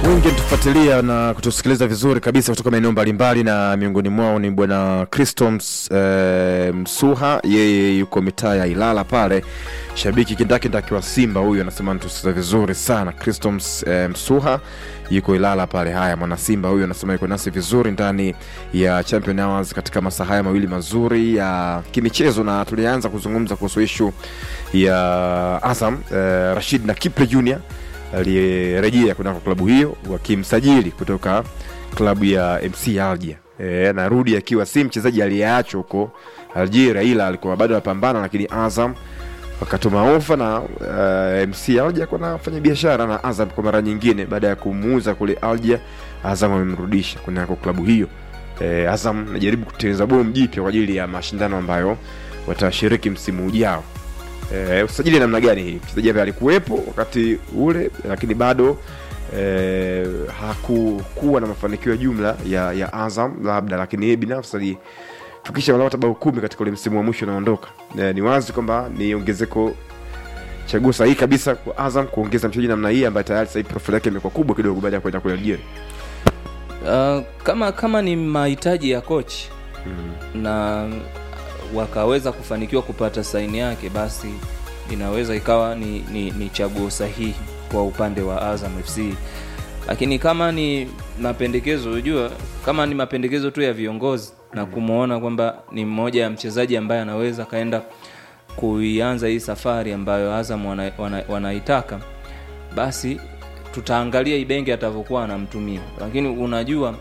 wengi tufuatilia na kutusikiliza vizuri kabisa kutoka maeneo mbalimbali, na miongoni mwao ni bwana Christos eh, Msuha, yeye yuko mitaa ya Ilala pale, shabiki kindakindaki wa Simba. Huyu anasema natusikiliza vizuri sana. Christos eh, Msuha yuko Ilala pale. Haya, mwana Simba huyu anasema yuko nasi vizuri ndani ya Champion Hours katika masaa haya mawili mazuri ya kimichezo, na tulianza kuzungumza kuhusu ishu ya Azam eh, Rashid na Kipre Junior aliyerejea kunako klabu hiyo wakimsajili kutoka klabu ya MC Alger. E, narudi akiwa si mchezaji aliyeachwa huko Algeria, ila alikuwa bado anapambana, lakini Azam wakatuma ofa na uh, MC Alger kwa nafanya biashara na Azam kwa mara nyingine, baada ya kumuuza kule Alger, Azam amemrudisha kunako klabu hiyo. E, Azam najaribu kutengeneza bomu jipya kwa ajili ya mashindano ambayo watashiriki msimu ujao. E, usajili namna gani hii? Mchezaji ambaye alikuwepo wakati ule lakini bado e, hakukuwa na mafanikio ya jumla ya, ya Azam labda, lakini yeye binafsi alifikisha walau hata bao kumi katika ule msimu wa mwisho unaondoka. E, ni wazi kwamba ni ongezeko chaguo sahihi kabisa kwa Azam kuongeza mchezaji namna hii ambaye tayari sasa hivi profile yake imekuwa kubwa kidogo baada ya kwenda kule Algeria. Uh, kama kama ni mahitaji ya coach Mm. na wakaweza kufanikiwa kupata saini yake, basi inaweza ikawa ni, ni, ni chaguo sahihi kwa upande wa Azam FC. Lakini kama ni mapendekezo, unajua kama ni mapendekezo tu ya viongozi na kumwona kwamba ni mmoja ya mchezaji ambaye anaweza kaenda kuianza hii safari ambayo Azam wana, wana, wanaitaka basi tutaangalia Ibenge atavyokuwa anamtumia, lakini unajua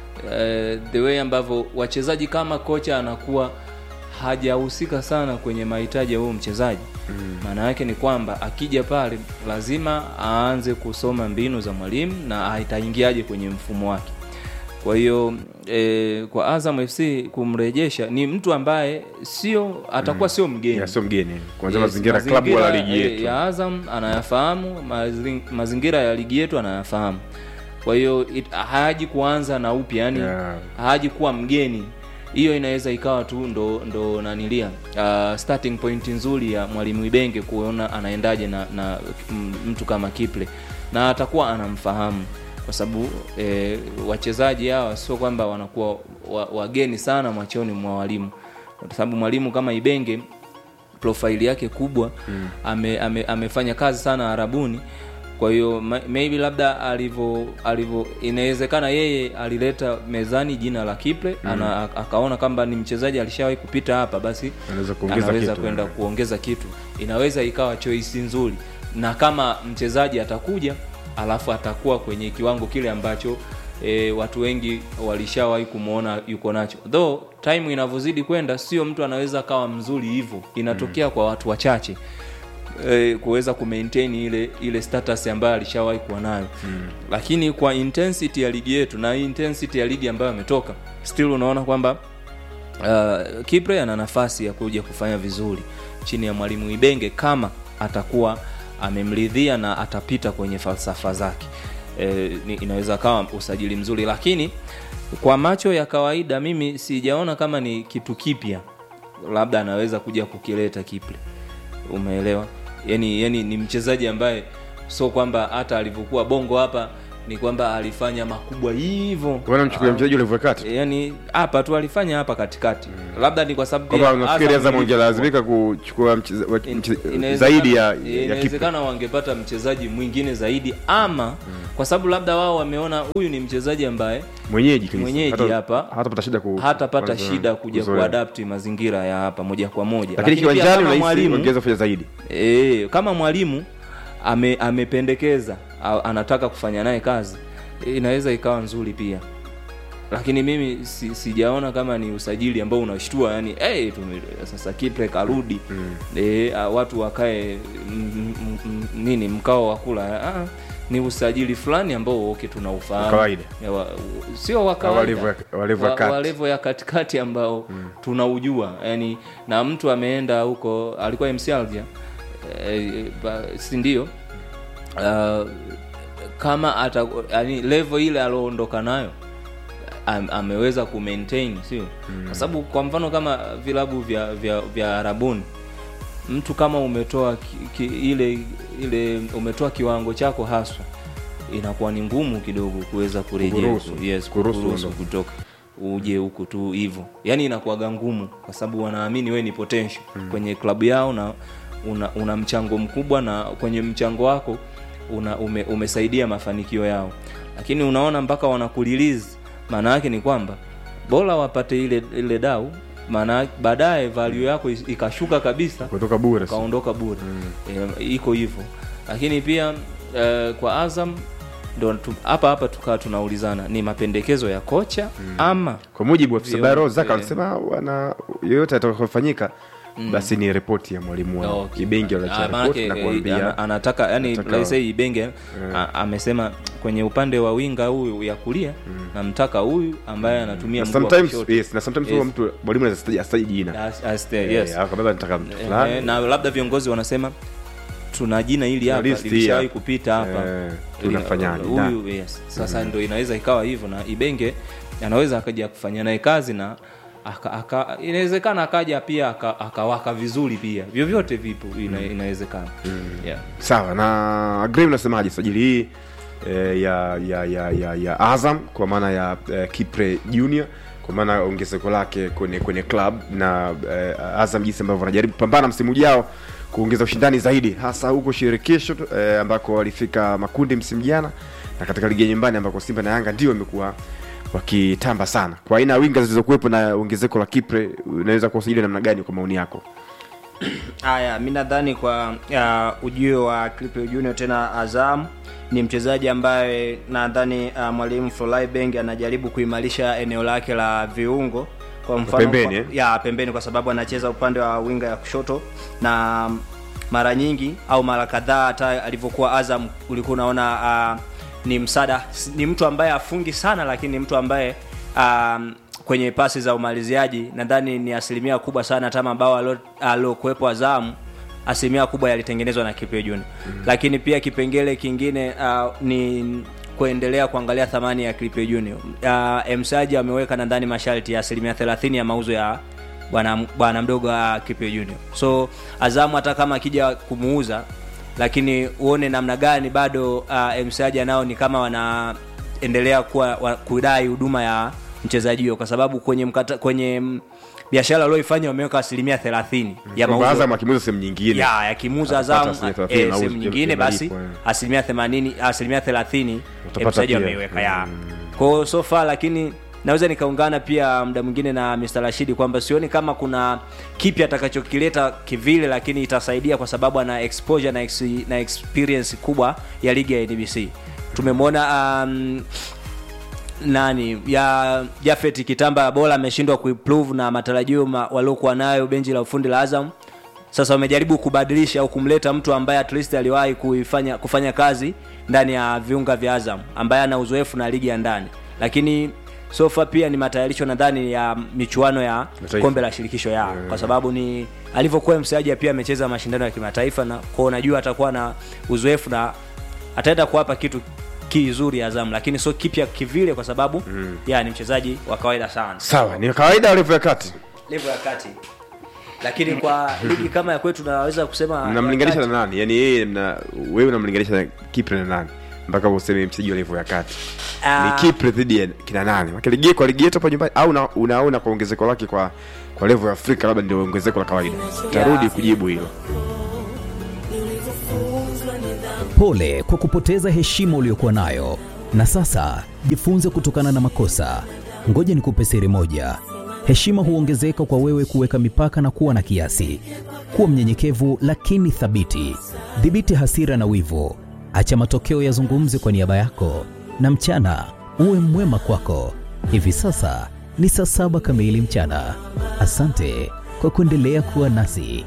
eh, the way ambavyo wachezaji kama kocha anakuwa hajahusika sana kwenye mahitaji ya huyo mchezaji maana yake ni kwamba akija pale lazima aanze kusoma mbinu za mwalimu na ataingiaje kwenye mfumo wake. Kwa hiyo e, kwa Azam FC kumrejesha ni mtu ambaye sio atakuwa sio mgeni Ya, sio mgeni kuanzia Yes, mazingira ya klabu wala ligi eh, yetu. ya Azam anayafahamu, mazing- mazingira ya ligi yetu anayafahamu. Kwa hiyo it- haji kuanza na upya, yani Yeah. haji kuwa mgeni. Hiyo inaweza ikawa tu ndo ndo nanilia uh, starting point nzuri ya mwalimu Ibenge kuona anaendaje na, na m- mtu kama Kiple na atakuwa anamfahamu kwa sababu eh, wachezaji hawa sio kwamba wanakuwa wa- wageni sana machoni mwa walimu, kwa sababu mwalimu kama Ibenge profaili yake kubwa mm. ame, ame, amefanya kazi sana Arabuni. Kwa hiyo ma- maybe labda alivyo alivyo, inawezekana yeye alileta mezani jina la Kiple mm. ana, akaona kwamba ni mchezaji alishawahi kupita hapa, basi Anaweza kuongeza anaweza kitu. kwenda kuongeza kitu, inaweza ikawa choice nzuri, na kama mchezaji atakuja alafu atakuwa kwenye kiwango kile ambacho e, watu wengi walishawahi kumwona yuko nacho, though time inavyozidi kwenda, sio mtu anaweza akawa mzuri hivyo, inatokea kwa watu wachache e, kuweza kumaintain ile ile status ambayo alishawahi kuwa nayo mm. Lakini kwa intensity ya ligi yetu na hii intensity ya ligi ambayo ametoka, still unaona kwamba uh, Kipre ana nafasi ya kuja kufanya vizuri chini ya mwalimu Ibenge kama atakuwa amemridhia na atapita kwenye falsafa zake. E, ni- inaweza kawa usajili mzuri, lakini kwa macho ya kawaida mimi sijaona kama ni kitu kipya, labda anaweza kuja kukileta Kipre. Umeelewa? Yani, yani ni mchezaji ambaye sio kwamba hata alivyokuwa Bongo hapa ni kwamba alifanya makubwa hivyo Bwana mchukulia mchezaji ulivyo kati. yani hapa tu alifanya hapa katikati labda ni kwa sababu Kwamba pia unafikiri Azam Azam ilikuwa- wangelazimika kuchukua mcheza- wa- In- mche- inawezekana- zaidi ya ya Kipe. inawezekana wangepata mchezaji mwingine zaidi ama kwa sababu labda wao wameona huyu ni mchezaji ambaye Mwenyeji kabisa. mwenyeji Hata- hapa hatapata shida ku hatapata kuzoea- shida kuja kuzoea. kuadapti mazingira ya hapa moja kwa moja Lakini pia kiwanjani kama unahisi mwalimu ongeza kufanya zaidi. e, kama mwalimu ame, amependekeza a- anataka kufanya naye kazi e, inaweza ikawa nzuri pia lakini mimi si, sijaona kama ni usajili ambao unashtua yani hey, tume, sasa Kipre karudi mm. e, a, watu wakae m, m, m, nini mkao wa kula ah, ni usajili fulani ambao okay tunaufahamu Wa kawaida. Ya wa, sio wa Wa kawaida level ya- wa level ya Wa- kati. wa level ya katikati ambao tunaujua yani na mtu ameenda huko alikuwa MC Alger eh, ba- si ndio uh, kama ata yani level ile alioondoka nayo am, ameweza kumaintain sio kwa sababu kwa mfano kama vilabu vya vya, vya Arabuni mtu kama umetoa ki, ki, ile ile umetoa kiwango chako haswa inakuwa ni ngumu kidogo kuweza kurejea Kuruhusu. yes, Kuruhusu kuruhusu uondoke. kutoka uje huku tu hivyo yani inakuwaga ngumu kwa sababu wanaamini we ni potential kwenye klabu yao na una, una mchango mkubwa na kwenye mchango wako una, ume, umesaidia mafanikio yao lakini unaona mpaka wanakulilizi maana yake ni kwamba bora wapate ile ile dau maana baadaye value yako is- ikashuka kabisa kutoka bure sasa. ukaondoka bure e, iko hivyo lakini pia e, kwa azam ndo tu- hapa hapa tukawa tunaulizana ni mapendekezo ya kocha ama kwa mujibu wa Vio- Sabaro Zaka eh. alisema wana yoyote atakayofanyika basi ni ripoti ya mwalimu wao Okay. Ibenge Ah, wanacha maanake, ripoti na eh, kuambia ana- anataka yani anataka- let's say Ibenge a- amesema kwenye upande wa winga huyu ya kulia namtaka huyu ambaye anatumia na mguu wa sometimes kushoto. yes na sometimes Yes. huwa mtu mwalimu anaweza astaji jina As- as the- yes. Eh, akabeba nataka mtu Eh, fulani na labda viongozi wanasema tuna jina hili Tuna hapa list hii lilishawahi hapa. kupita hapa Eh, tunafanyaje? huyu yes. sasa ndo inaweza ikawa hivyo na ibenge anaweza akaja kufanya naye kazi na aka, aka, inawezekana akaja pia aka- akawaka vizuri pia vyovyote vipo ina, inawezekana yeah. sawa na Graham unasemaje sajili hii eh, ya, ya, ya, ya, ya Azam kwa maana ya eh, Kipre Junior kwa maana ongezeko lake kwenye kwenye club na eh, Azam jinsi ambavyo wanajaribu kupambana msimu ujao kuongeza ushindani zaidi hasa huko shirikisho eh, ambako walifika makundi msimu jana na katika ligi ya nyumbani ambako Simba na Yanga ndio wamekuwa wakitamba sana kwa aina ya winga zilizokuwepo na ongezeko la Kipre unaweza kuwasajili namna gani kwa maoni yako Haya, mi nadhani kwa uh, ujio wa Clipper Junior tena Azam ni mchezaji ambaye nadhani uh, mwalimu Florent Ibenge anajaribu kuimarisha eneo lake la viungo kwa mfano Pembeni, kwa, eh? ya pembeni kwa sababu anacheza upande wa winga ya kushoto na mara nyingi au mara kadhaa hata alivyokuwa Azam ulikuwa unaona uh, ni msada ni mtu ambaye afungi sana lakini ni mtu ambaye um, kwenye pasi za umaliziaji nadhani ni asilimia kubwa sana hata mabao alo- aliokuwepo Azam asilimia kubwa yalitengenezwa na Kipe Junior mm. lakini pia kipengele kingine uh, ni kuendelea kuangalia thamani ya Kipe Junior uh, Msaji ameweka nadhani masharti ya asilimia 30 ya mauzo ya bwana bwana mdogo wa Kipe Junior so Azamu hata kama akija kumuuza lakini uone namna gani bado uh, msaji nao ni kama wanaendelea kuwa wa, kudai huduma ya mchezaji huyo kwa sababu kwenye mkata, kwenye mm, biashara walioifanya wameweka asilimia thelathini ya Kwamba mauzo Azam akimuuza sehemu nyingine ya yakimuuza Atapata Azam asilimia 30 eh, mauzo sehemu nyingine basi yanalipwa, eh. asilimia themanini asilimia thelathini Utapata mchezaji pia. wameiweka ya kwao so far lakini naweza nikaungana pia muda mwingine na Mr. Rashidi kwamba sioni kama kuna kipi atakachokileta kivile lakini itasaidia kwa sababu ana exposure na, ex, na experience kubwa ya ligi ya NBC tumemwona um, nani ya Jafet Kitamba bora ameshindwa kuimprove na matarajio ma, waliokuwa nayo benchi la ufundi la Azam. Sasa wamejaribu kubadilisha au kumleta mtu ambaye at least aliwahi kuifanya kufanya kazi ndani ya viunga vya Azam ambaye ana uzoefu na ligi ya ndani, lakini sofa pia ni matayarisho nadhani ya michuano ya Mataifa. kombe la shirikisho ya kwa sababu ni alivyokuwa mchezaji pia amecheza mashindano ya kimataifa na kwa unajua atakuwa na uzoefu na ataenda kuwapa kitu kizuri Azam, lakini sio kipya kivile kwa sababu mm. ya ni mchezaji wa kawaida sana sawa ni kawaida level ya kati level ya kati, lakini kwa ligi kama ya kwetu naweza kusema mnamlinganisha ya na kati. nani yani yeye mna wewe unamlinganisha na Kipre na nani mpaka useme mchezaji wa level ya kati Ah. ni Kipre dhidi ya kina nani Maana ligi kwa ligi yetu hapa nyumbani au una- unaona kwa ongezeko lake kwa kwa level ya Afrika labda ndio ongezeko la kawaida tarudi kujibu hilo Pole kwa kupoteza heshima uliyokuwa nayo, na sasa jifunze kutokana na makosa. Ngoja nikupe siri moja: heshima huongezeka kwa wewe kuweka mipaka na kuwa na kiasi. Kuwa mnyenyekevu lakini thabiti. Dhibiti hasira na wivu, acha matokeo yazungumze kwa niaba yako, na mchana uwe mwema kwako. Hivi sasa ni saa saba kamili mchana. Asante kwa kuendelea kuwa nasi.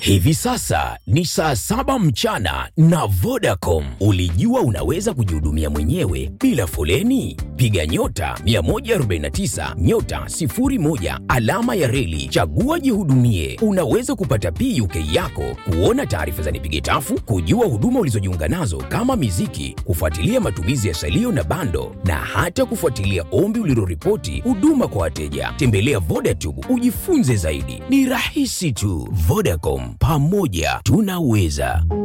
Hivi sasa ni saa saba mchana na Vodacom. Ulijua unaweza kujihudumia mwenyewe bila foleni? Piga nyota 149 nyota 01 alama ya reli, chagua jihudumie. Unaweza kupata PUK yako, kuona taarifa za nipige tafu, kujua huduma ulizojiunga nazo kama miziki, kufuatilia matumizi ya salio na bando, na hata kufuatilia ombi uliloripoti huduma kwa wateja. Tembelea Vodacom ujifunze zaidi, ni rahisi tu. Vodacom, pamoja tunaweza.